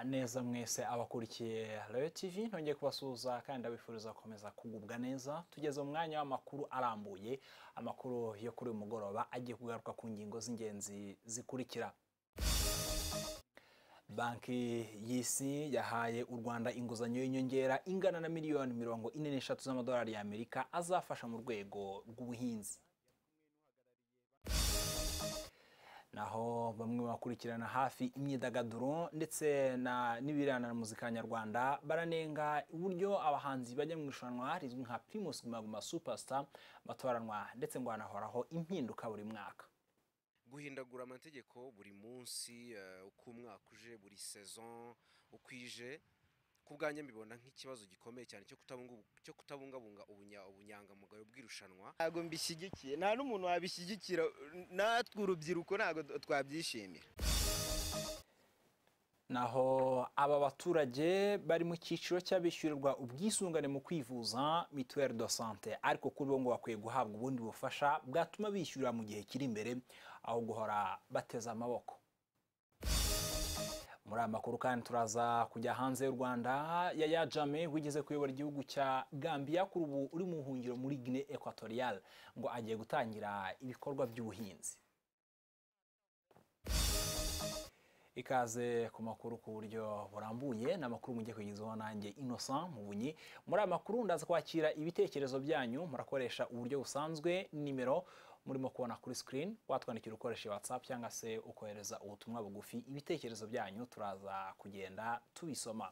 neza mwese abakurikiye Royal TV ntongeye kubasuhuza kandi abifuriza gukomeza kugubwa neza tugeze mu mwanya w'amakuru arambuye amakuru yo kuri uyu mugoroba agiye kugaruka ku ngingo z'ingenzi zikurikira banki y'isi yahaye u rwanda inguzanyo y'inyongera ingana na miliyoni mirongo ine n'eshatu z'amadolari y'amerika azafasha mu rwego rw'ubuhinzi naho bamwe bakurikirana hafi imyidagaduro ndetse n'ibirana na muzika nyarwanda baranenga uburyo abahanzi bajya mu irushanwa rizwi nka primus guma superstar batoranwa ndetse ngo hanahoraho impinduka buri mwaka guhindagura amategeko buri munsi uko umwaka uje buri sezon uko ije ku bwanjye mbibona nk'ikibazo gikomeye cyane cyo kutabungabunga ubunyangamugayo bw'irushanwa ntabwo mbishyigikiye nta n'umuntu wabishyigikira natwe urubyiruko ntabwo twabyishimira naho aba baturage bari mu cyiciro cy'abishyurirwa ubwisungane mu kwivuza mituweri do sante ariko kuri bo ngo bakwiye guhabwa ubundi bufasha bwatuma bishyura mu gihe kiri imbere aho guhora bateze amaboko muri aya makuru kandi turaza kujya hanze y'u rwanda yaya jame wigeze kuyobora igihugu cya gambia kuri ubu uri mu buhungiro muri gine ekwatoriyale ngo agiye gutangira ibikorwa by'ubuhinzi ikaze ku makuru ku buryo burambuye ni amakuru mujye kugezaho nanjye innocent mubunyi muri aya makuru ndaza kwakira ibitekerezo byanyu murakoresha uburyo busanzwe nimero murimo kubona kuri screen watwandikira ukoresha whatsapp cyangwa se ukohereza ubutumwa bugufi ibitekerezo byanyu turaza kugenda tubisoma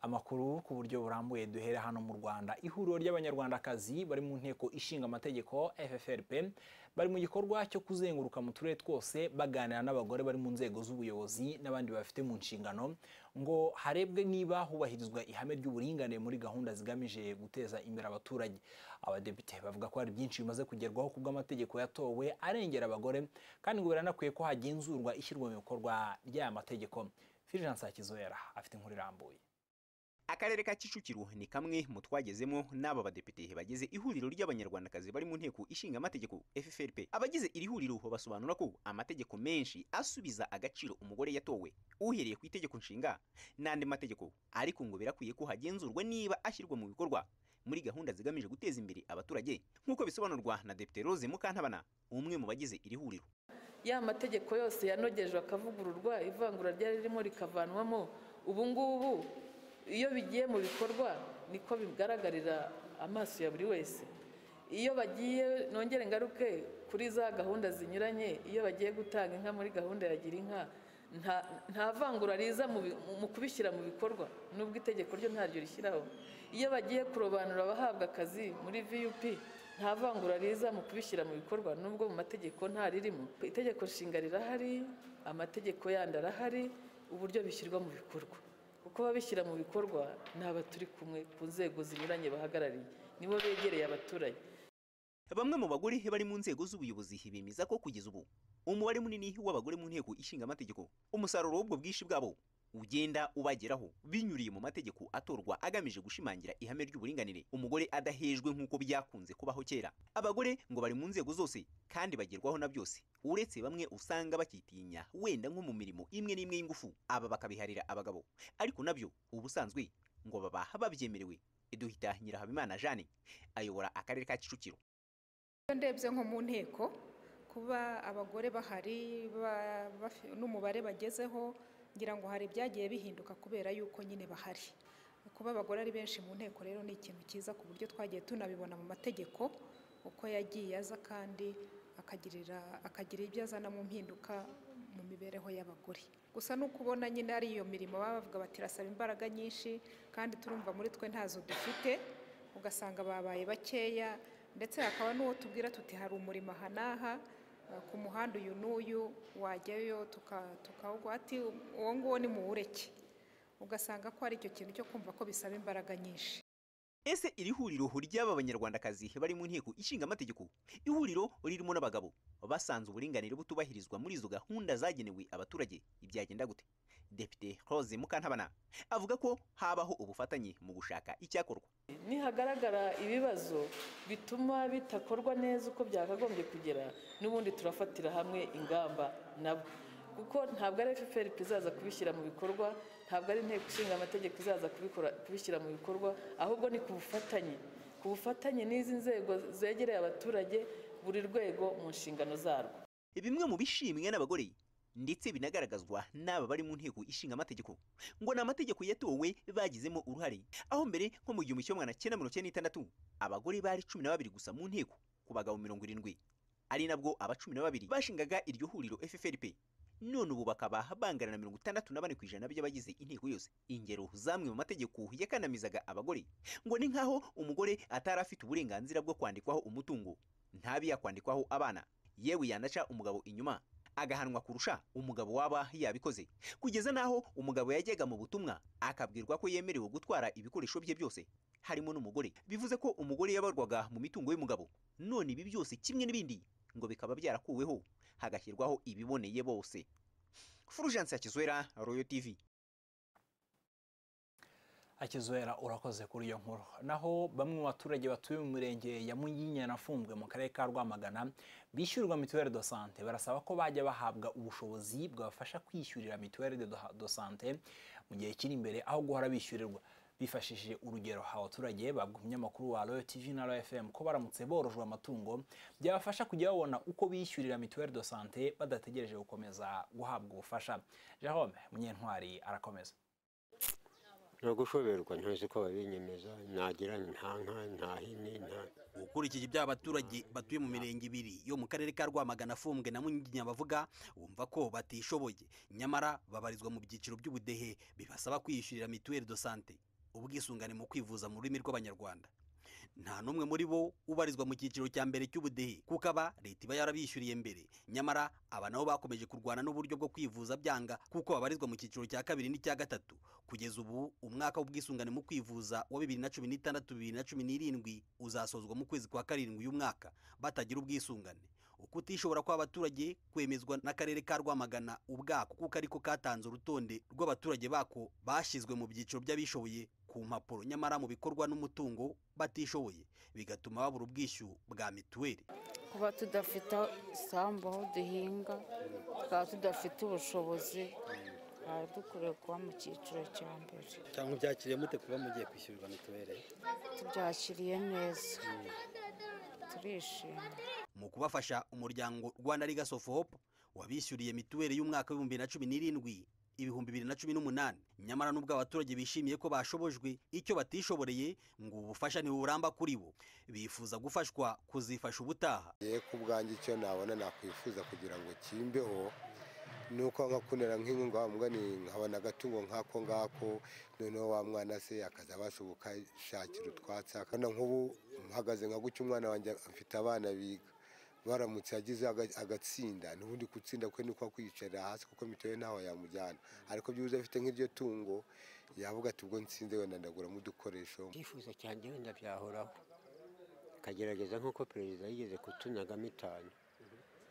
amakuru ku buryo burambuye duhere hano mu Rwanda ihuriro ry'abanyarwandakazi bari mu nteko ishinga amategeko FFRP bari mu gikorwa cyo kuzenguruka mu turere twose baganira n'abagore bari mu nzego z'ubuyobozi n'abandi bafite mu nshingano ngo harebwe niba hubahirizwa ihame ry'uburinganire muri gahunda zigamije guteza imbere abaturage abadepite bavuga ko hari byinshi bimaze kugerwaho ku bw'amategeko yatowe arengera abagore kandi ngo biranakwiye ko hagenzurwa ishyirwa mu bikorwa ry'aya mategeko Fulgence Hakizwera afite inkuru irambuye akarere ka kicukiro ni kamwe mu twagezemo n'aba badepite bagize ihuriro ry'abanyarwandakazi bari mu nteko ishinga amategeko FFRP abagize iri huriro basobanura ko amategeko menshi asubiza agaciro umugore yatowe uhereye ku itegeko nshinga n'andi mategeko ariko ngo birakwiye ko hagenzurwa niba ashyirwa mu bikorwa muri gahunda zigamije guteza imbere abaturage nk'uko bisobanurwa na Depite Rose Mukantabana umwe mu bagize iri huriro ya mategeko yose yanogejwe akavugururwa ivangura ryari ririmo rikavanwamo ubu ngubu iyo bigiye mu bikorwa niko bigaragarira amaso ya buri wese iyo bagiye nongere ngaruke kuri za gahunda zinyuranye iyo bagiye gutanga inka muri gahunda ya gira inka nta vangura riza mu kubishyira mu bikorwa n'ubwo itegeko ryo ntaryo rishyiraho iyo bagiye kurobanura abahabwa akazi muri vup nta vangura riza mu kubishyira mu bikorwa n'ubwo mu mategeko nta ririmo itegeko nshinga rirahari amategeko yandi arahari uburyo bishyirwa mu bikorwa kuko babishyira mu bikorwa ni abaturi kumwe ku nzego zinyuranye bahagarariye nibo begereye abaturage bamwe mu bagore bari mu nzego z'ubuyobozi bemeza ko kugeza ubu umubare munini w'abagore mu nteko ishinga amategeko umusaruro w'ubwo bwinshi bwabo ugenda ubageraho binyuriye mu mategeko atorwa agamije gushimangira ihame ry'uburinganire umugore adahejwe nk'uko byakunze kubaho kera abagore ngo bari mu nzego zose kandi bagerwaho na byose uretse bamwe usanga bakitinya wenda nko mu mirimo imwe n'imwe y'ingufu aba bakabiharira abagabo ariko nabyo ubusanzwe ngo baba babyemerewe duhita nyirahabimana jane ayobora akarere ka kicukiro iyo ndebye nko mu nteko kuba abagore bahari n'umubare bagezeho ngira ngo hari ibyagiye bihinduka kubera yuko nyine bahari kuba abagore ari benshi mu nteko rero ni ikintu cyiza ku buryo twagiye tunabibona mu mategeko uko yagiye aza kandi akagirira akagira ibyo azana mu mpinduka mu mibereho y'abagore gusa ni uko ubona nyine ari iyo mirimo baba bavuga bati irasaba imbaraga nyinshi kandi turumva muri twe ntazo dufite ugasanga babaye bakeya ndetse hakaba n'uwo tubwira tuti hari umurimo aha n'aha ku muhanda uyu n'uyu wajyayo tukawugwa ati uwo nguwo ni muwureke ugasanga ko ari icyo kintu cyo kumva ko bisaba imbaraga nyinshi ese iri huriro ry'aba banyarwandakazi bari mu nteko ishinga amategeko ihuriro ririmo n'abagabo basanze uburinganire butubahirizwa muri izo gahunda zagenewe abaturage ibyagenda gute depite Rose Mukantabana avuga ko habaho ubufatanye mu gushaka icyakorwa nihagaragara ibibazo bituma bitakorwa neza uko byakagombye kugera n'ubundi turafatira hamwe ingamba nabo kuko ntabwo ari fpr izaza kubishyira mu bikorwa ntabwo ari inteko ishinga amategeko izaza kubikora kubishyira mu bikorwa ahubwo ni ku bufatanye ku bufatanye n'izi nzego zegereye abaturage buri rwego mu nshingano zarwo bimwe mu bishimwe n'abagore ndetse binagaragazwa n'aba bari mu nteko ishinga amategeko ngo ni amategeko yatowe bagizemo uruhare aho mbere nko mu gihumbi kimwe magana cyenda mirongo icyenda n'itandatu abagore bari cumi na babiri gusa mu nteko ku bagabo mirongo irindwi ari nabwo aba cumi na babiri bashingaga iryo huriro FFRP none ubu bakaba bangana na mirongo itandatu na bane ku ijana by'abagize inteko yose ingero z'amwe mu mategeko yakanamizaga abagore ngo ni nk'aho umugore atari afite uburenganzira bwo kwandikwaho umutungo ntabe yakwandikwaho abana yewe yanaca umugabo inyuma agahanwa kurusha umugabo waba yabikoze kugeza n'aho umugabo yajyaga mu butumwa akabwirwa ko yemerewe gutwara ibikoresho bye byose harimo n'umugore bivuze ko umugore yabarwaga mu mitungo y'umugabo none ibi byose kimwe n'ibindi ngo bikaba byarakuweho hagashyirwaho ibiboneye bose Fulgence Hakizwera Royal TV akizwera urakoze kuri iyo nkuru naho bamwe mu baturage batuye mu mirenge ya munyinya afunzwe mu karere ka rwamagana bishyurwa mituweli do sante barasaba ko bajya bahabwa ubushobozi bwabafasha kwishyurira mituweli do sante mu gihe kiri imbere aho guhora bishyurirwa bifashishije urugero abaturage babwa umunyamakuru wa royo tv na royo fm ko baramutse borojwe amatungo byabafasha kujya babona uko bishyurira mituweli do sante badategereje gukomeza guhabwa ubufasha jerome munyentwari arakomeza nta gushoberwa ntazi ko babinyemeza nagira nta nka nta hene nta ukurikije ibyo abaturage batuye mu mirenge ibiri yo mu karere ka rwamagana afumbwe na munyiginya bavuga bumva ko batishoboye nyamara babarizwa mu byiciro by'ubudehe bibasaba kwiyishyurira mituweli do sante ubwisungane mu kwivuza mu rurimi rw'abanyarwanda nta n'umwe muri bo ubarizwa mu cyiciro cya mbere cy'ubudehe kuko aba leta iba yarabishyuriye mbere nyamara aba nabo bakomeje kurwana n'uburyo bwo kwivuza byanga kuko babarizwa mu cyiciro cya kabiri n'icya gatatu kugeza ubu umwaka w'ubwisungane mu kwivuza wa bibiri na cumi n'itandatu bibiri na cumi n'irindwi uzasozwa mu kwezi kwa karindwi uyu mwaka batagira ubwisungane ukutishobora kw'abaturage kwemezwa n'akarere ka rwamagana ubwako kuko ariko katanze urutonde rw'abaturage bako bashyizwe mu byiciro by'abishoboye ku mpapuro nyamara mu bikorwa n'umutungo batishoboye bigatuma babura ubwishyu bwa mituweli kuba tudafite isambu aho duhinga tukaba tudafite ubushobozi twaba dukwiye kuba mu cyiciro cya mbere cyangwa byakiriye mute kuba mugiye kwishyurirwa mituweli tubyakiriye neza turishimye mu kubafasha umuryango rwanda legacy of hope wabishyuriye mituweli y'umwaka w'ibihumbi na cumi n'irindwi ibihumbi bibiri na cumi n'umunani nyamara n'ubwo abaturage bishimiye ko bashobojwe icyo batishoboreye ngo ubufasha ntiburamba kuri bo bifuza gufashwa kuzifasha ubutaha ye ku bwanjye icyo nabona nakwifuza kugira ngo kimbeho ni uko nka kunera nk'inkunga wambwa ni nkabona agatungo nk'ako ngako noneho wa mwana se akaza abasha gukashakira utwatsi akana nk'ubu mpagaze nka gutya umwana wanjye afite abana biga baramutse yagize aga- agatsinda n'ubundi gutsinda kwe ni uko kwiyicarira hasi kuko mituweli ntaho yamujyana ariko byibuze afite nk'iryo tungo yavuga ati ubwo nsinze wenda ndaguramo udukoresho icyifuzo cyanjye wenda byahoraho akagerageza nk'uko perezida yigeze kutunagamo itanu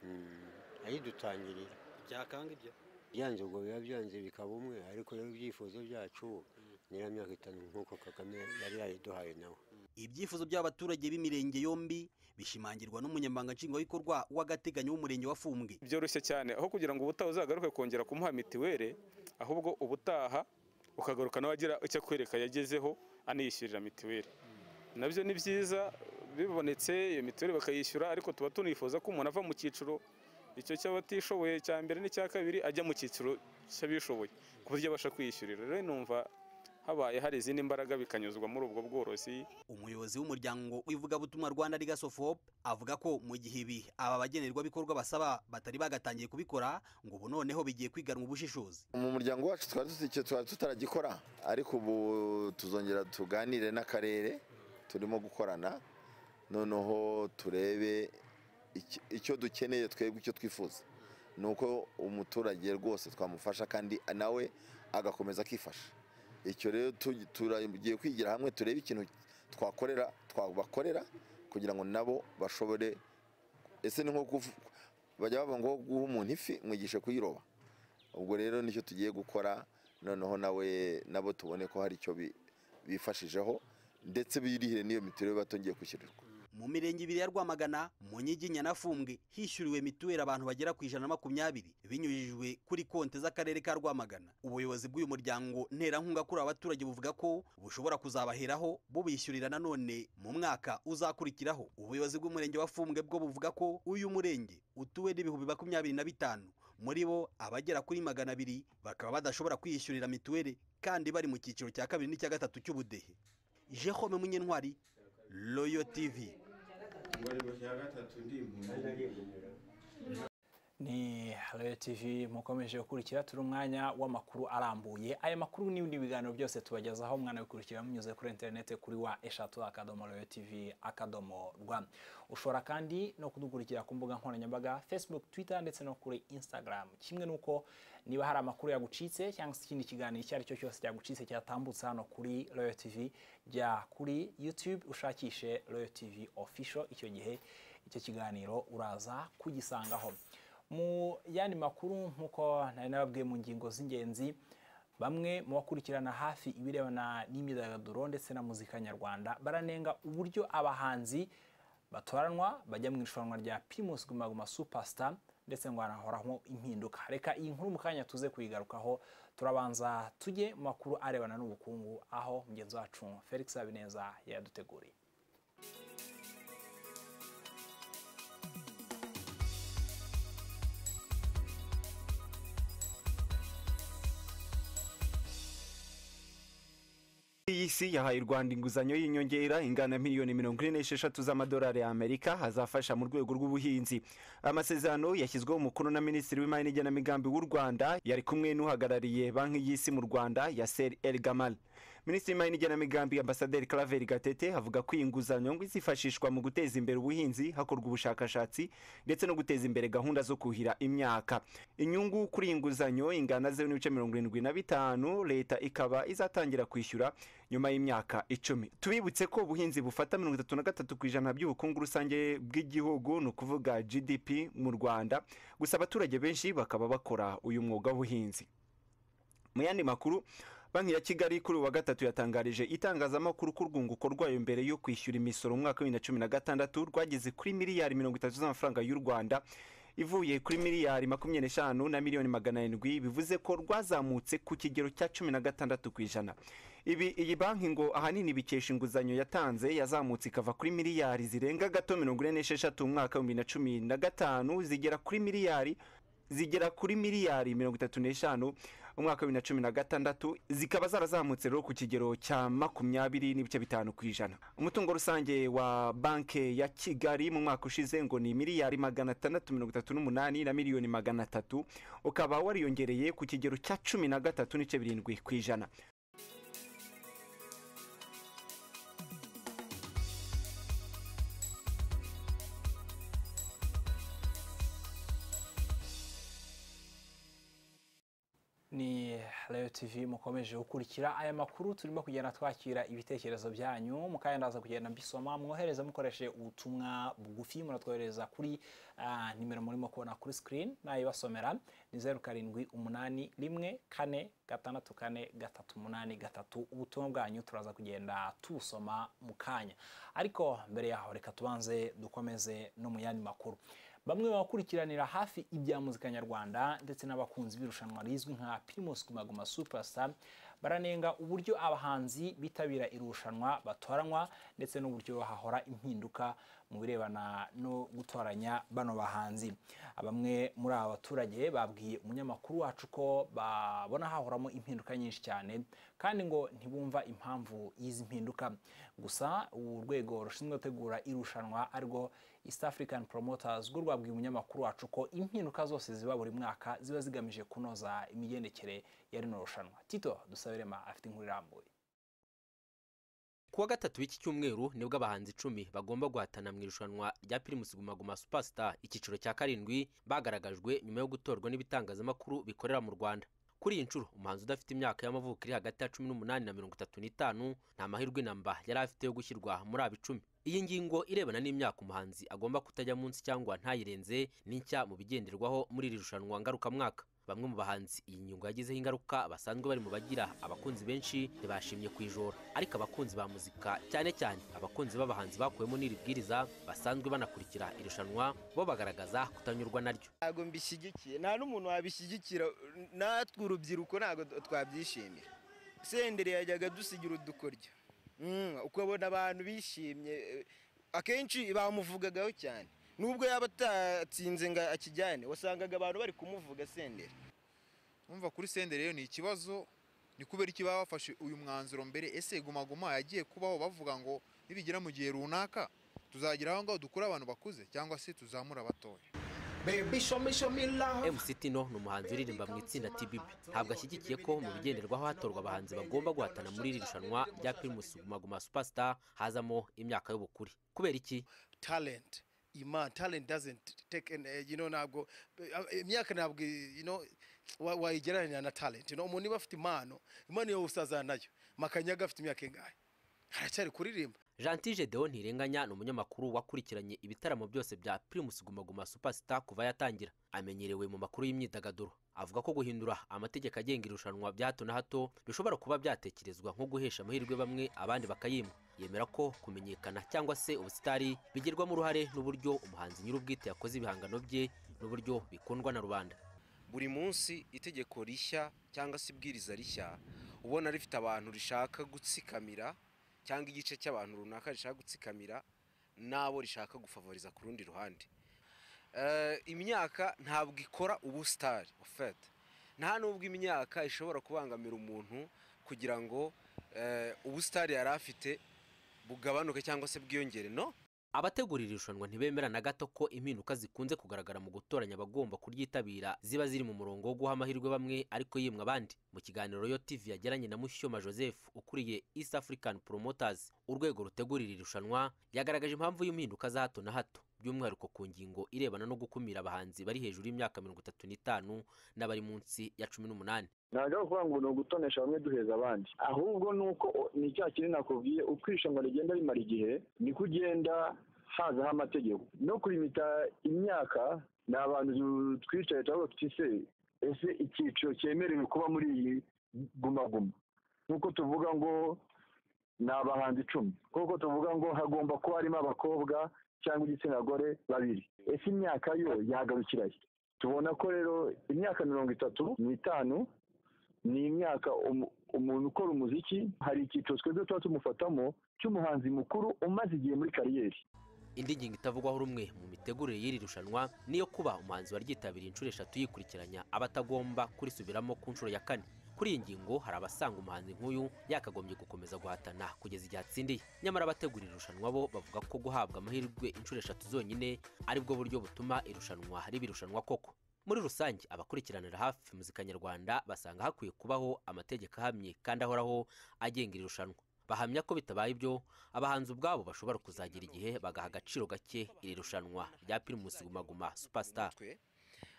Mm, ayidutangirira byakanga ibyo byanze ubwo biba byanze bikaba umwe ariko rero ibyifuzo byacu nyiramyaka itanu nk'uko kagame yari yayiduhaye nawe ibyifuzo by'abaturage b'imirenge yombi bishimangirwa n'umunyamabanga nshingwabikorwa w'agateganyo w'umurenge wa fumbwe byoroshye cyane aho kugira ngo ubutaha uzagaruke kongera kumuha mituweli ahubwo ubutaha ukagaruka nawe agira icyo akwereka yagezeho aniyishyurira mituweli nabyo ni byiza bibonetse iyo mituweli bakayishyura ariko tuba tunifuza ko umuntu ava mu cyiciro icyo cy'abatishoboye cya mbere n'icya kabiri ajya mu cyiciro cy'abishoboye ku buryo abasha kwiyishyurira rero numva habaye hari izindi mbaraga bikanyuzwa muri ubwo bworozi umuyobozi w'umuryango w'ivugabutumwa rwanda legacy of hope avuga ko mu gihe ibi aba bagenerwabikorwa basaba batari bagatangiye kubikora ngo ubu noneho bigiye kwiganwa ubushishozi mu muryango wacu twari tuzi icyo twari tutaragikora ariko ubu tuzongera tuganire n'akarere turimo gukorana noneho turebe icyo- icyo dukeneye twebwe icyo twifuza ni uko umuturage rwose twamufasha kandi nawe agakomeza akifasha icyo rero tu- turagiye kwigira hamwe turebe ikintu twakorera twabakorera kugira ngo nabo bashobore ese ni nko kuvu- bajya bavuga ngo guha umuntu ifi mwigishe kuyiroba ubwo rero nicyo tugiye gukora noneho nawe nabo tubone ko hari icyo bi- bifashijeho ndetse birihire n'iyo mituweli batongeye kwishyurirwa mu mirenge ibiri ya rwamagana mu nyiginya na fumbwe hishyuriwe mituweli abantu bagera ku ijana na makumyabiri binyujijwe kuri konti z'akarere ka rwamagana ubuyobozi bw'uyu muryango nterankunga kuri aba baturage buvuga ko bushobora kuzabaheraho bubishyurira nanone mu mwaka uzakurikiraho ubuyobozi bw'umurenge wa fumbwe bwo buvuga ko uyu murenge utuwe n'ibihumbi makumyabiri na bitanu muri bo abagera kuri magana abiri bakaba badashobora kwiyishyurira mituweli kandi bari mu cyiciro cya kabiri n'icya gatatu cy'ubudehe jehome munyentwari royo tivi ni Royal TV mukomeje gukurikira turi umwanya w'amakuru arambuye aya makuru n'ibindi biganiro byose tubagezaho mwanabikurikira munyuze kuri interineti kuri wa eshatu akadomo Royal TV akadomo rwa ushobora kandi no kudukurikira ku mbuga nkoranyambaga Facebook Twitter ndetse no kuri Instagram kimwe n'uko niba hari amakuru yagucitse cyangwa se ikindi kiganiro icyo ari cyo cyose cyagucitse cyatambutse hano kuri Royal TV jya kuri YouTube ushakishe Royal TV official icyo gihe icyo kiganiro uraza kugisangaho mu yandi makuru nk'uko nari nababwiye mu ngingo z'ingenzi bamwe mu bakurikirana hafi ibirebana n'imyidagaduro ndetse na muzika nyarwanda baranenga uburyo abahanzi batoranwa bajya mu irushanwa rya primus guma guma superstar ndetse ngo hanahoraho impinduka reka iyi nkuru mu kanya tuze kuyigarukaho turabanza tujye mu makuru arebana n'ubukungu aho mugenzi wacu felix habineza yaduteguriye iyi si yahaye u rwanda inguzanyo y'inyongera ingana miliyoni mirongo ine n'esheshatu z'amadolari y'amerika azafasha mu rwego rw'ubuhinzi amasezerano yashyizweho umukono na minisitiri w'imari n'igenamigambi w'u rwanda yari kumwe n'uhagarariye banki y'isi mu rwanda yaseri el gamal minisitiri w'imari n'igenamigambi ambasaderi claver gatete avuga ko iyi nguzanyo ngo izifashishwa mu guteza imbere ubuhinzi hakorwa ubushakashatsi ndetse no guteza imbere gahunda zo kuhira imyaka inyungu kuri iyi nguzanyo ingana zeru n'ibice mirongo irindwi na bitanu leta ikaba izatangira kwishyura nyuma y'imyaka icumi tubibutse ko ubuhinzi bufata mirongo itatu na gatatu ku ijana by'ubukungu rusange bw'igihugu ni ukuvuga gdp mu rwanda gusa abaturage benshi bakaba bakora uyu mwuga w'ubuhinzi mu yandi makuru banki ya kigali kuri uwa gatatu yatangarije itangazamakuru ko urwunguko rwayo mbere yo kwishyura imisoro mu mwaka wa bibiri na cumi na gatandatu rwageze kuri miliyari mirongo itatu z'amafaranga y'u rwanda ivuye kuri miliyari makumyabiri n'eshanu na miliyoni magana arindwi bivuze ko rwazamutse ku kigero cya cumi na gatandatu ku ijana ibi iyi banki ngo ahanini bikesha inguzanyo yatanze yazamutse ikava kuri miliyari zirenga gato mirongo ine n'esheshatu mu mwaka w'ibihumbi bibiri na cumi na gatanu zigera kuri miliyari zigera kuri miliyari mirongo itatu n'eshanu mu mwaka wa bibiri na cumi na gatandatu zikaba zarazamutse rero ku kigero cya makumyabiri n'ibice bitanu ku ijana umutungo rusange wa banki ya kigali mu mwaka ushize ngo ni miliyari magana atandatu mirongo itatu n'umunani na miliyoni magana atatu ukaba wariyongereye ku kigero cya cumi na gatatu n'ibice birindwi ku ijana ni Rayo TV mukomeje gukurikira aya makuru turimo kugenda twakira ibitekerezo byanyu mukanya ndaza kugenda mbisoma mwohereza mukoresheje ubutumwa bugufi muratwohereza kuri ah, nimero murimo kubona kuri screen nayibasomera ni zeru karindwi umunani rimwe kane gatandatu kane gatatu umunani gatatu ubutumwa bwanyu turaza kugenda tubusoma mu kanya ariko mbere yaho reka tubanze dukomeze no mu yandi makuru bamwe mu bakurikiranira hafi ibya muzika nyarwanda ndetse n'abakunzi b'irushanwa rizwi nka Primus Guma Guma Superstar baranenga uburyo abahanzi bitabira irushanwa batoranywa ndetse n'uburyo hahora impinduka mu birebana no gutoranya bano bahanzi bamwe muri aba baturage babwiye umunyamakuru wacu ko babona hahoramo impinduka nyinshi cyane kandi ngo ntibumva impamvu y'izi mpinduka gusa ubu rwego rushinzwe gutegura irushanwa arirwo East African Promoters rwo rwabwiye umunyamakuru wacu ko impinduka zose ziba buri mwaka ziba zigamije kunoza imigendekere ya rino rushanwa tito dusabirema afite inkuru irambuye kuwa gatatu w'iki cyumweru nibwo abahanzi icumi bagomba guhatana mu irushanwa rya pirimusi guma guma superstar icyiciro cya karindwi bagaragajwe nyuma yo gutorwa n'ibitangazamakuru bikorera mu rwanda kuri iyi nshuro umuhanzi udafite imyaka y'amavuko iri hagati ya cumi n'umunani na mirongo itatu n'itanu nta mahirwe namba yari afite yo gushyirwa muri aba icumi iyi ngingo irebana n'imyaka umuhanzi agomba kutajya munsi cyangwa ntayirenze n'inshya mu bigenderwaho muri iri rushanwa ngarukamwaka bamwe mu bahanzi iyi nyungu yagezeho ingaruka basanzwe bari mu bagira abakunzi benshi ntibashimye ku ijoro ariko abakunzi ba muzika cyane cyane abakunzi b'abahanzi bakuwemo n'iri bwiriza basanzwe banakurikira irushanwa bo bagaragaza kutanyurwa naryo ntabwo mbishyigikiye nta n'umuntu wabishyigikira natwe urubyiruko ntabwo twabyishimira senderi yajyaga dusigira udukoryo Mm, ukabona abantu bishimye eh, akenshi bamuvugagaho cyane nubwo yaba atatsinze ngo akijyane wasangaga abantu bari kumuvuga senderi umva kuri senderi rero ni ikibazo ni kubera iki baba bafashe uyu mwanzuro mbere ese Guma Guma yagiye kubaho bavuga ngo nibigera mu gihe runaka tuzagira aho ngaho dukure abantu bakuze cyangwa se tuzamura abatoya MC Tino ni umuhanzi uririmba mu itsinda TBB ntabwo ashyigikiye ko mu bigenderwaho hatorwa abahanzi bagomba guhatana muri iri rushanwa rya Primus Guma Guma Superstar hazamo imyaka y'ubukure kubera iki talent ima talent doesn't take an age you know ntabwo eh, imyaka ntabwo you know wa- wayigereranya na talent you know umuntu niba afite impano impano yawe usazana nayo makanyaga afite imyaka ingahe haracyari kuririmba Gentil Gedeon Ntirenganya ni umunyamakuru wakurikiranye ibitaramo byose bya Primus Guma Guma Superstar kuva yatangira amenyerewe mu makuru y'imyidagaduro avuga ko guhindura amategeko agenga irushanwa bya hato na hato bishobora kuba byatekerezwa nko guhesha amahirwe bamwe abandi bakayimwa yemera ko kumenyekana cyangwa se ubusitari bigirwamo uruhare n'uburyo umuhanzi nyir'ubwite yakoze ibihangano bye n'uburyo bikundwa na rubanda buri munsi itegeko rishya cyangwa se ibwiriza rishya ubona rifite abantu rishaka gutsikamira cyangwa igice cy'abantu runaka rishaka gutsikamira n'abo rishaka gufavoriza ku rundi ruhande Eh, imyaka ntabwo ikora ubusitari ofete nta nubwo imyaka ishobora kubangamira umuntu kugira ngo eh, ubusitari yari afite bugabanuke cyangwa se bwiyongere no abategura iri rushanwa ntibemera na gato ko impinduka zikunze kugaragara mu gutoranya abagomba kuryitabira ziba ziri mu murongo wo guha amahirwe bamwe ariko yimwa abandi mu kiganiro Royal TV yagiranye na Mushyoma Joseph ukuriye East African Promoters urwego rutegura iri rushanwa yagaragaje impamvu y'impinduka za hato na hato by'umwihariko ku ngingo irebana no gukumira abahanzi bari hejuru y'imyaka mirongo itatu n'itanu n'abari munsi ya cumi n'umunani ntabwo ari ukuvuga ngo ni ugutonesha bamwe duheza abandi ahubwo ni uko o- ni cya kintu nakubwiye uko irushanwa rigenda rimara igihe niko ugenda hazaho amategeko no kurimita imyaka ni abantu du- twicaye turavuga tuti se ese icyiciro cyemerewe kuba muri iyi guma guma nk'uko tuvuga ngo ni abahanzi icumi nk'uko tuvuga ngo hagomba kuba harimo abakobwa cyangwa igitsina gore babiri ese imyaka yo yahagarukira he tubona ko rero imyaka mirongo itatu n'itanu ni imyaka umu- umuntu ukora umuziki hari icyiciro twebwe tuba tumufatamo cy'umuhanzi mukuru umaze igihe muri kariyeri indi ngingo itavugwaho rumwe mu mitegurire y'iri rushanwa niyo kuba umuhanzi waryitabiriye inshuro eshatu yikurikiranya aba atagomba kurisubiramo ku nshuro ya kane kuri iyi ngingo hari abasanga umuhanzi nk'uyu yakagombye gukomeza guhatana kugeza igihe atsindiye nyamara abategura iri rushanwa bo bavuga ko guhabwa amahirwe inshuro eshatu zonyine aribwo buryo butuma irushanwa riba irushanwa koko muri rusange abakurikiranira hafi muzika nyarwanda basanga hakwiye kubaho amategeko ahamye kandi ahoraho agenga iri rushanwa bahamya ko bitabaye ibyo abahanzi ubwabo bashobora kuzagira igihe bagaha agaciro gake iri rushanwa rya Primus Guma Guma Superstar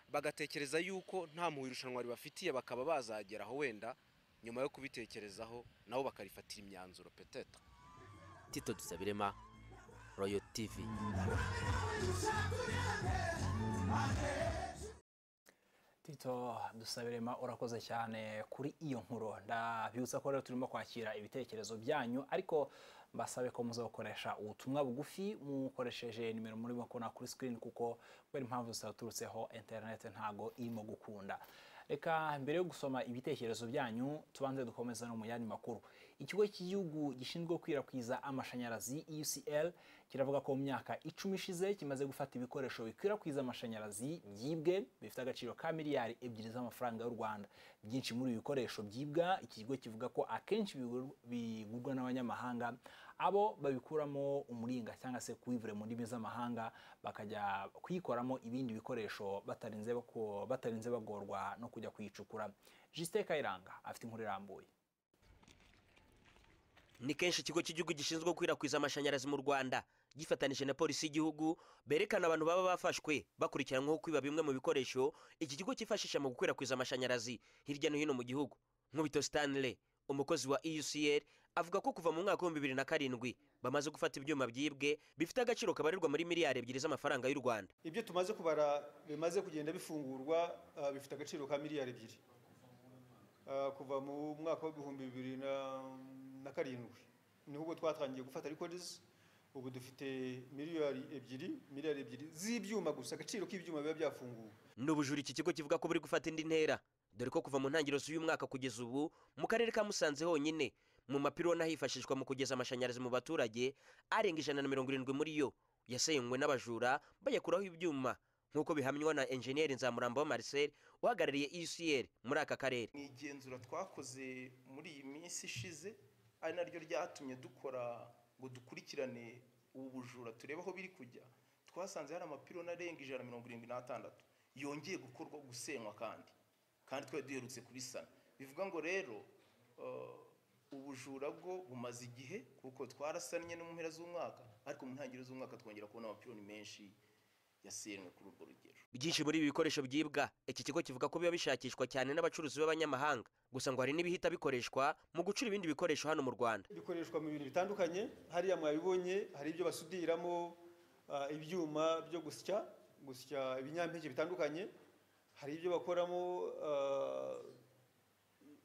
bagatekereza yuko nta mpuhwe irushanwa ribafitiye bakaba bazageraho wenda nyuma yo kubitekerezaho nabo bakarifatira imyanzuro peteta Tito Dusabirema Royal TV Tito dusabirema urakoze cyane kuri iyo nkuru ndabibutsa ko rero turimo kwakira ibitekerezo byanyu ariko mbasabe ko muza gukoresha ubutumwa bugufi mukoresheje nimero murimo kubona kuri sikirini kuko kubera impamvu zitaturutseho interineti ntago irimo gukunda reka mbere yo gusoma ibitekerezo byanyu tubanze dukomeza no mu yandi makuru ikigo cy'igihugu gishinzwe gukwirakwiza amashanyarazi UCL kiravuga ko mu myaka icumi ishize kimaze gufata ibikoresho bikwirakwiza amashanyarazi byibwe bifite agaciro ka miliyari ebyiri z'amafaranga y'u Rwanda byinshi muri ibi bikoresho byibwa iki kigo kivuga ko akenshi bigurwa- bigurwa n'abanyamahanga abo babikuramo umuringa cyangwa se kuivure mu ndimi z'amahanga bakajya kuyikoramo ibindi bikoresho batarinze bako- batarinze bagorwa no kujya kuyicukura Justin Kayiranga afite inkuru irambuye ni kenshi ikigo cy'igihugu gishinzwe gukwirakwiza amashanyarazi mu rwanda gifatanije na polisi y'igihugu berekana abantu baba bafashwe bakurikiranyweho kwiba bimwe mu bikoresho iki kigo cyifashisha mu gukwirakwiza amashanyarazi hirya no hino mu gihugu nkubito stanley umukozi wa eucl avuga ko kuva mu mwaka w'ibihumbi bibiri na karindwi bamaze gufata ibyuma byibwe bifite agaciro kabarirwa muri miliyari ebyiri z'amafaranga y'u rwanda ibyo tumaze kubara bimaze kugenda bifungurwa ah, bifite agaciro ka miliyari ebyiri Ah, kuva mu mwaka w'ibihumbi bibiri na- na karindwi niho ubwo twatangiye gufata records ubu dufite miliyari ebyiri miliyari ebyiri z'ibyuma gusa agaciro k'ibyuma biba byafunguwe n'ubujura iki kigo kivuga ko buri gufata indi ntera dore ko kuva mu ntangiriro z'uyu mwaka kugeza ubu mu karere ka musanze honyine mu mapironi hifashishwa mu kugeza amashanyarazi mu baturage arenga ijana na mirongo irindwi muri yo yasenywe n'abajura bayakuraho ibyuma nk'uko bihamywa na enjeniyeri nzamuramba wa marcel uhagarariye ucr muri aka karere mu igenzura twakoze muri iyi minsi ishize ari naryo ryatumye dukora ngo dukurikirane ubu bujura turebe aho biri kujya twasanze hari amapironi arenga ijana na mirongo irindwi n'atandatu yongeye gukorwa gusenywa kandi kandi twari duherutse kubisana bivuga ngo rero eh, ubujura bwo bumaze igihe kuko twarasannye no mu mpera z'umwaka ariko mu ntangiriro z'umwaka twongera kubona amapironi menshi yasenywe kuri urwo rugero byinshi muri ibi bikoresho byibwa iki kigo kivuga ko biba bishakishwa cyane n'abacuruzi b'abanyamahanga gusa ngo hari n'ibihita bikoreshwa mu gucura ibindi bikoresho hano mu rwanda bikoreshwa mu bintu bitandukanye hariya mwabibonye hari ibyo basudiramo ah, ibyuma byo gusya gusya ibinyampeke bitandukanye hari ibyo bakoramo ah,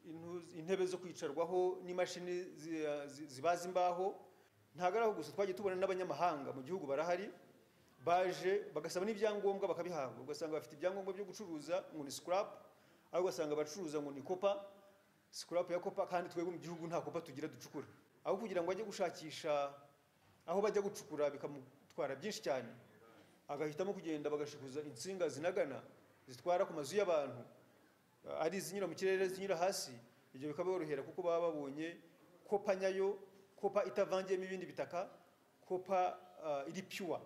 intu- intebe zo kwicarwaho n'imashini zi- ah, zi- zibaza imbaho ntabwo ari aho gusa twagiye tubona n'abanyamahanga mu gihugu barahari baje bagasaba n'ibyangombwa bakabihabwa ugasanga bafite ibyangombwa byo gucuruza ngo ni sikarapu ariko ugasanga abacuruza ngo ni kopa sikarapu ya kopa kandi twebwe mu gihugu nta kopa tugira ducukura aho kugira ngo ajye gushakisha aho bajya gucukura bikamutwara byinshi cyane agahitamo kugenda bagashikuza insinga zinagana zitwara ku mazu y'abantu eh, ari izinyura mu kirere zinyura hasi ibyo bikaborohera kuko baba babonye kopa nyayo kopa itavangiyemo ibindi bitaka kopa ah, iri pure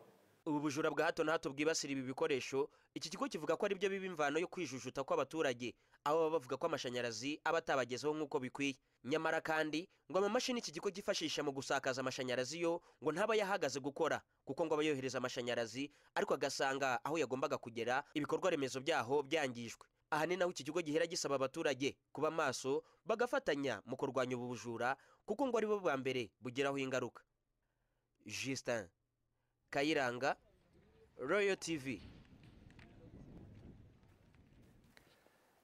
ubu bujura bwa hato na hato bwibasira ibi bikoresho iki kigo kivuga ko ari byo biba imvano yo kwijujuta kw'abaturage aho baba bavuga ko amashanyarazi aba atabagezeho nk'uko bikwiye nyamara kandi ngo amamashini iki kigo cyifashisha mu gusakaza amashanyarazi yo ngo ntaba yahagaze gukora kuko ngo aba yohereza amashanyarazi ariko agasanga aho yagombaga kugera ibikorwa remezo byaho byangijwe aha ni naho iki kigo gihera gisaba abaturage kuba maso bagafatanya mu kurwanya ubu bujura kuko ngo ari bo bwa mbere bugiraho ingaruka justin kayiranga royal tv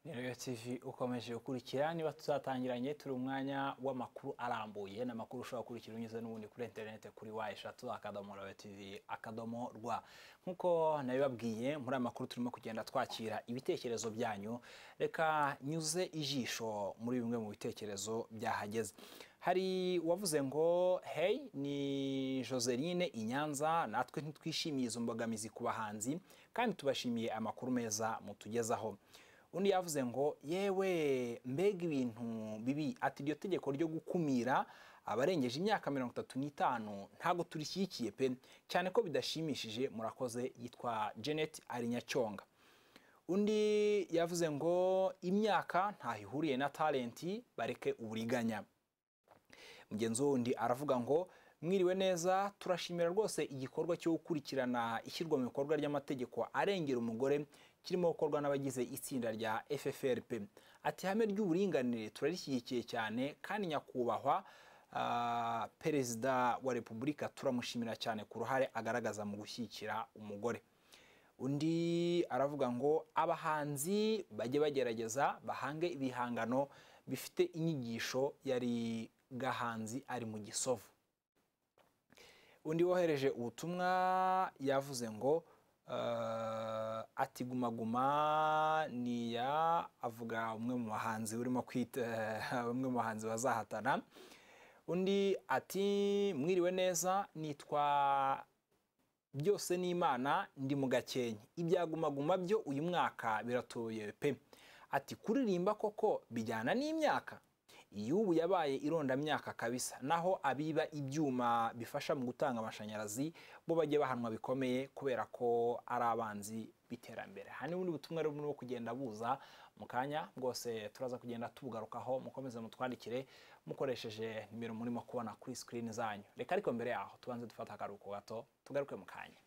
ni rero TV ukomeje gukurikira niba tuzatangiranye turi umwanya w'amakuru arambuye ni amakuru ushobora gukurikira unyuze n'ubundi kuri interineti kuri wa eshatu akadomo rero TV akadomo rwa nk'uko nabibabwiye muri aya makuru turimo kugenda twakira ibitekerezo byanyu reka nyuze ijisho muri bimwe mu bitekerezo byahageze hari uwavuze ngo hey ni joseline inyanza natwe ntitwishimiye izo mbogamizi ku bahanzi kandi tubashimiye amakuru meza mutugezaho undi yavuze ngo yewe mbega ibintu bibi ati iryo tegeko ryo gukumira abarengeje imyaka mirongo itatu n'itanu ntabwo turishyigikiye pe cyane ko bidashimishije murakoze yitwa janet arinyacyonga undi yavuze ngo imyaka ntaho ihuriye na talenti bareke uburiganya mugenzi wundi aravuga ngo mwiriwe neza turashimira rwose igikorwa cyo gukurikirana ishyirwa mu bikorwa ry'amategeko arengera umugore kirimo gukorwa n'abagize itsinda rya ffrp ati ihame ry'uburinganire turarishyigikiye cyane kandi nyakubahwa ah, perezida wa repubulika turamushimira cyane ku ruhare agaragaza mu gushyigikira umugore undi aravuga ngo abahanzi bajye bagerageza bahange ibihangano bifite inyigisho yari gahanzi ari mu gisovu undi wohereje ubutumwa yavuze ngo eh, ati guma guma niya avuga umwe mu bahanzi urimo kwita bamwe mu bahanzi bazahatana undi ati mwiriwe neza nitwa byose ni imana ndi mu gakenke ibya Guma Guma byo uyu mwaka biratoye pe ati kuririmba koko bijyana n'imyaka iyi ubu yabaye irondamyaka kabisa naho abiba ibyuma bifasha mu gutanga amashanyarazi bo bajye bahanwa bikomeye kubera ko ari abanzi b'iterambere aha ni ubundi butumwa rero burimo kugenda buza mu kanya bwose turaza kugenda tubugarukaho mukomeze mutwandikire mukoresheje nimero murimo kubona kuri sikirini zanyu reka ariko mbere yaho tubanze dufate akaruhuko gato tugaruke mu kanya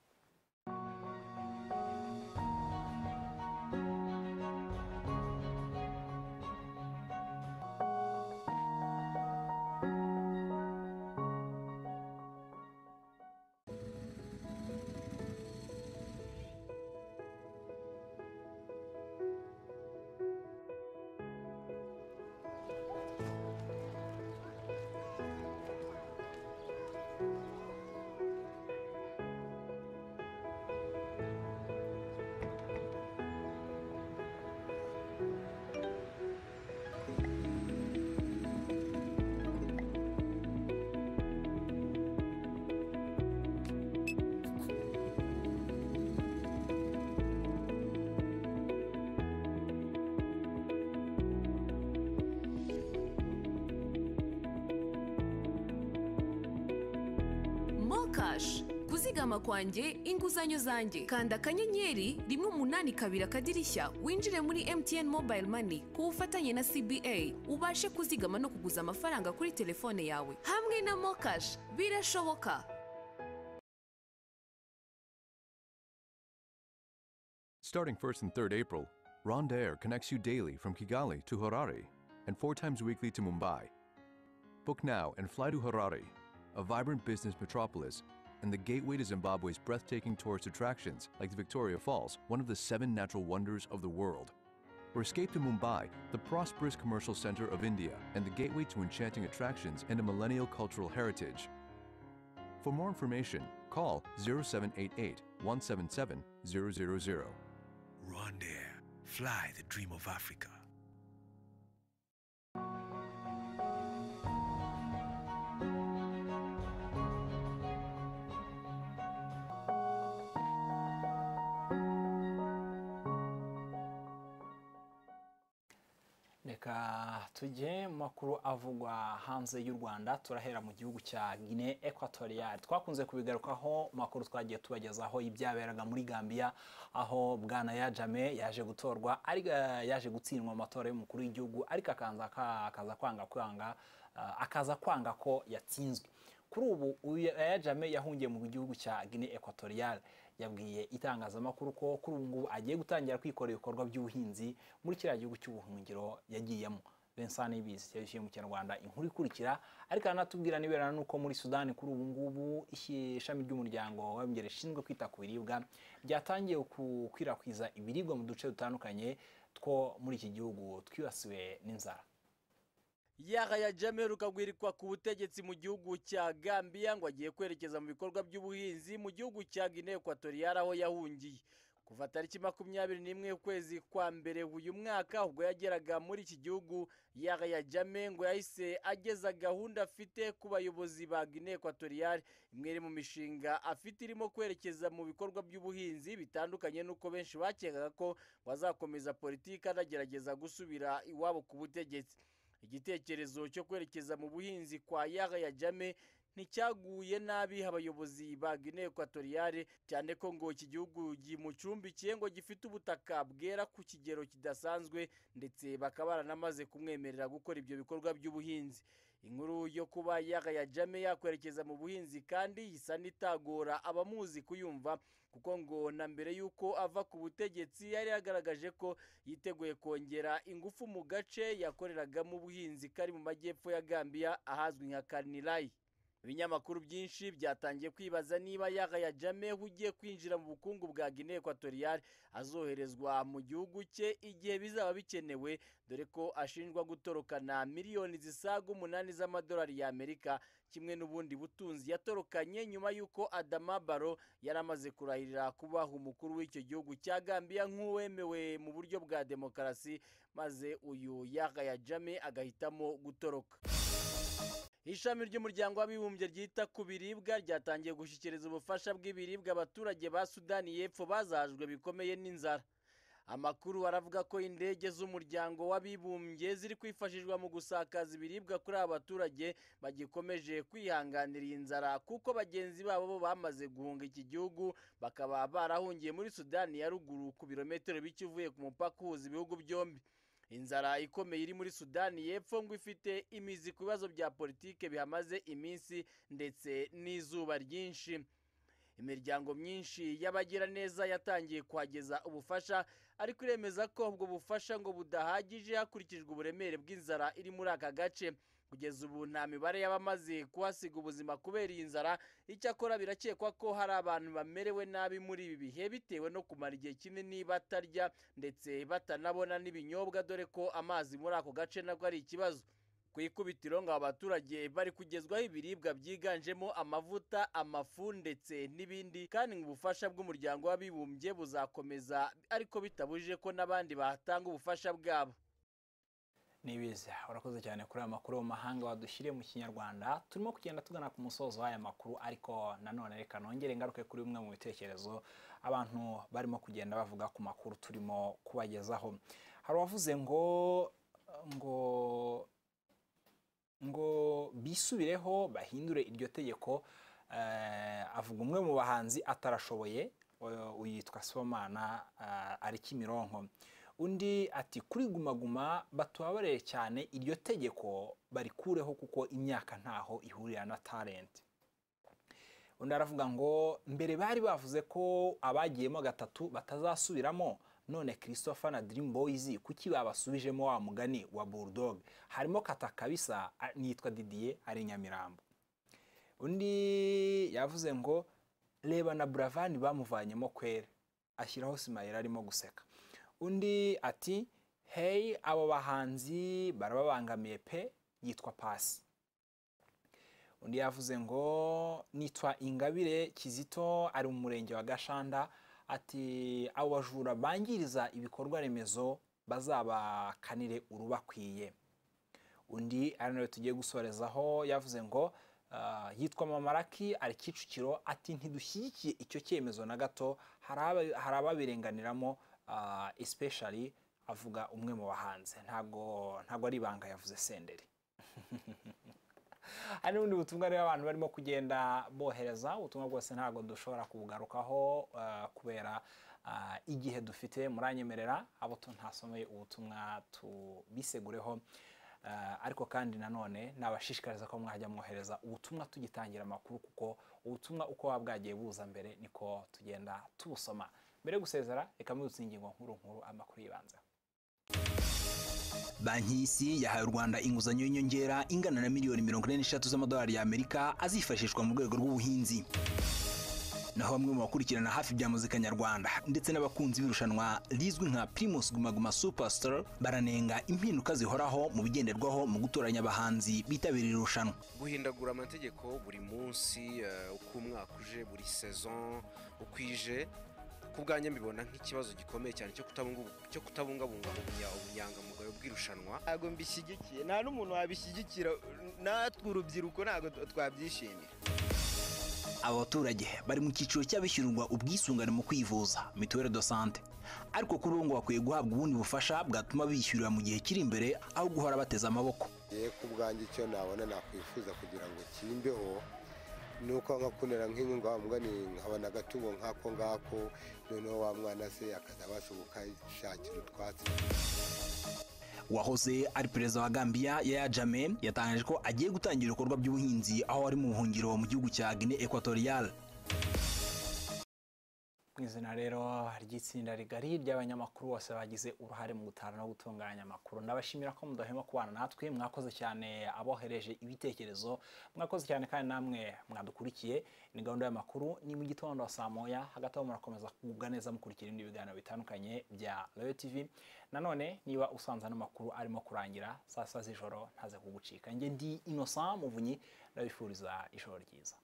kashi kuzigama kwanjye inguzanyo zanjye kanda akanyenyeri rimwe umunani kabiri akadirishya winjire muri mtn mobile money ku bufatanye na cba ubashe kuzigama no kuguza amafaranga kuri telefone yawe hamwe na mokashi birashoboka Starting 1st and 3rd April, Ronda Air connects you daily from Kigali to Harare and four times weekly to Mumbai. Book now and fly to Harare, a vibrant business metropolis and the gateway to Zimbabwe's breathtaking tourist attractions like the Victoria Falls, one of the seven natural wonders of the world. Or escape to Mumbai, the prosperous commercial center of India and the gateway to enchanting attractions and a millennial cultural heritage. For more information, call 0788 177 000. Rwanda, fly the dream of Africa. reka tujye mu makuru avugwa hanze y'u rwanda turahera mu gihugu cya guinee equatorial twakunze kubigarukaho mu makuru twagiye tubagezaho ibyaberaga muri gambia aho bwana yajame yaje gutorwa ariko yaje gutsindwa mu matora y'umukuru w'igihugu ariko akaza ka- akaza kwanga kwanga ah, akaza kwanga ko yatsinzwe kuri ubu uyu yajame yahungiye mu gihugu cya guinee equatorial yabwiye itangazamakuru ko kuri ubu ngubu agiye gutangira kwikorera ibikorwa by'ubuhinzi muri kiriya gihugu cy'ubuhungiro yagiyemo Vincent Nibizi yabishyuye mu kinyarwanda inkuru ikurikira ariko anatubwira nibera nuko muri Sudani kuri ubu ngubu ishi- ishami ry'umuryango w'abimbere rishinzwe kwita ku biribwa ryatangiye gukwirakwiza ibiribwa mu duce dutandukanye two muri iki gihugu twibasiwe n'inzara yahaya jame aheruka guhirikwa ku butegetsi mu gihugu cya gambia ngo agiye kwerekeza mu bikorwa by'ubuhinzi mu gihugu cya guinea equatorial aho yahungiye kuva tariki makumyabiri n'imwe ukwezi kwa mbere uyu mwaka ubwo yageraga muri iki gihugu yahaya jame ngo yahise ageza gahunda afite ku bayobozi ba guinea equatorial imwe iri mu mishinga afite irimo kwerekeza mu bikorwa by'ubuhinzi bitandukanye n'uko benshi bakekaga ko bazakomeza politiki anagerageza gusubira iwabo ku butegetsi igitekerezo cyo kwerekeza mu buhinzi kwa yahya jame nticyaguye nabi abayobozi ba guinea equatoriale cyane ko ngo iki gihugu gimucumbikiye ngo gifite ubutaka bwera ku kigero kidasanzwe ndetse bakaba baranamaze kumwemerera gukora ibyo bikorwa by'ubuhinzi inkuru yo kuba yahya jame yakwerekeza mu buhinzi kandi isa n'itagora abamuzi kuyumva kuko ngo na mbere y'uko ava ku butegetsi yari yagaragaje ko yiteguye kongera ingufu mu gace yakoreragamo ubuhinzi kari mu majyepfo ya gambia ahazwi nka karnirai ibinyamakuru byinshi byatangiye kwibaza niba yahya jame ugiye kwinjira mu bukungu bwa guinea equatorial azoherezwa mu gihugu cye igihe bizaba bikenewe dore ko ashinjwa gutorokana miliyoni zisaga umunani z'amadolari y'amerika kimwe n'ubundi butunzi yatorokanye nyuma y'uko adama baro yari amaze kurahirira kuba umukuru w'icyo gihugu cya gambia nk'uwemewe mu buryo bwa demokarasi maze uyu yahya jame agahitamo gutoroka ishami ry'umuryango w'abibumbye ryita ku biribwa ryatangiye gushyikiriza ubufasha bw'ibiribwa abaturage ba sudani y'epfo bazahajwe bikomeye n'inzara amakuru aravuga ko indege z'umuryango w'abibumbye ziri kwifashishwa mu gusakaza ibiribwa kuri aba baturage bagikomeje kwihanganira iyi nzara kuko bagenzi babo bo bamaze guhunga iki gihugu bakaba barahungiye muri sudani ya ruguru ku birometero bike uvuye ku mupaka uhuza ibihugu byombi inzara ikomeye iri muri sudani y'epfo ngo ifite imizi ku bibazo bya politike bihamaze iminsi ndetse n'izuba ryinshi imiryango myinshi y'abagiraneza yatangiye kuhageza ubufasha ariko iremeza ko ubwo bufasha ngo budahagije hakurikijwe uburemere bw'inzara iri muri aka gace kugeza ubu nta mibare y'abamaze kuhasiga ubuzima kubera iyi nzara icyakora birakekwa ko hari abantu bamerewe nabi muri ibi bihe bitewe no kumara igihe kinini batarya ndetse batanabona n'ibinyobwa dore ko amazi muri ako gace nako ari ikibazo ku ikubitiro ngo abaturage bari kugezwaho ibiribwa byiganjemo amavuta amafu ndetse n'ibindi kandi ngo ubufasha bw'umuryango w'abibumbye buzakomeza ariko bitabujije ko n'abandi bahatanga ubufasha bwabo nibiza urakoze cyane kuri aya makuru yo mu mahanga wadushyiriye mu kinyarwanda turimo kugenda tugana ku musozo w'aya makuru ariko nanone reka nongere ingaruke kuri bimwe mu bitekerezo abantu barimo kugenda bavuga ku makuru turimo kubagezaho hari uwavuze ngo ngo ngo bisubireho bahindure iryo tegeko avuga umwe mu bahanzi atarashoboye uh, uyitwa Somana uh, ari Kimironko undi ati kuri gumaguma batubabarire cyane iryo tegeko barikureho kuko imyaka ntaho ihurira na talent undi aravuga ngo mbere bari bavuze ko abagiyemo gatatu batazasubiramo none christopher na dream boys kuki babasubijemo wa mugani wa bulldog harimo kata kabisa a- nitwa didier ari nyamirambo undi yavuze ngo reba na buravani bamuvanyemo kwera ashyiraho simayira arimo guseka undi ati hey abo bahanzi barababangamiye pe yitwa pasi undi yavuze ngo nitwa ingabire kizito ari mu murenge wa gashanda ati abo bajura bangiriza ibikorwa remezo bazabakanire urubakwiye undi ari nawe tugiye gusorezaho yavuze ngo ah, yitwa mamaraki ari kicukiro ati ntidushyigikiye icyo cyemezo na gato hari aba- hari ababirenganiramo ah, especially avuga umwe mu bahanzi ntabwo ntabwo ari ibanga yavuze senderi hari n'ubundi butumwa rero abantu barimo kugenda bohereza ubutumwa bwose ntabwo dushobora kubugarukaho eh, kubera ah, igihe dufite muranyemerera abo tu- ntasomeye ubutumwa tubisegureho Eh, ariko kandi nanone nabashishikariza ko mwajya mwohereza ubutumwa tugitangira amakuru kuko ubutumwa uko buba bwagiye buza mbere niko tugenda tubusoma mbere yo gusezera reka mwibutse ingingo nkuru nkuru amakuru yibanzeho banki y'isi yahaye u rwanda inguzanyo y'inyongera ingana na miliyoni mirongo ine n'eshatu z'amadolari y'amerika azifashishwa mu rwego rw'ubuhinzi naho bamwe mu bakurikirana hafi bya muzika nyarwanda ndetse n'abakunzi b'irushanwa rizwi nka primus gumaguma superstar baranenga impinduka zihoraho mu bigenderwaho mu gutoranya abahanzi bitabira iri rushanwa guhindagura amategeko buri munsi eh, uko umwaka uje buri sezon uko ije ku bwanjye mbibona nk'ikibazo gikomeye cyane cyo kutabungu- cyo kutabungabunga ubunya- ubunyangamugayo bw'irushanwa ntabwo mbishyigikiye nta n'umuntu wabishyigikira natwe urubyiruko ntabwo twabyishimira aba baturage bari mu cyiciro cy'abishyurirwa ubwisungane mu kwivuza mituwere do sante ariko kuri ubu ngo bakwiye guhabwa ubundi bufasha bwatuma bishyurira mu gihe kiri imbere aho guhora bateze amaboko ye ku bwanjye icyo nabona nakwifuza kugira ngo kimbeho ni uko nkakunera nk'inkunga wa mbwa ni nkabona agatungo nk'ako ngako noneho wa mwana se akaza abasha gukashakira utwatsi wahoze ari perezida wa gambia yaya jame yatangaje ko agiye gutangira ibikorwa by'ubuhinzi aho ari mu buhungiro mu gihugu cya guinea equatorial mu izina rero ry'itsinda rigari ry'abanyamakuru bose bagize uruhare mu gutara no gutunganya amakuru ndabashimira ko mudahwema kubana natwe mwakoze cyane abohereje ibitekerezo mwakoze cyane kandi namwe mwadukurikiye ni gahunda y'amakuru ni mu gitondo saa moya hagati aho murakomeza kugubwa neza mukurikira ibindi biganiro bitandukanye bya royo tv nanone niba usanze ano makuru arimo kurangira saa sita z'ijoro ntaze kugucika njye ndi innocent muvunyi ndabifuriza ijoro ryiza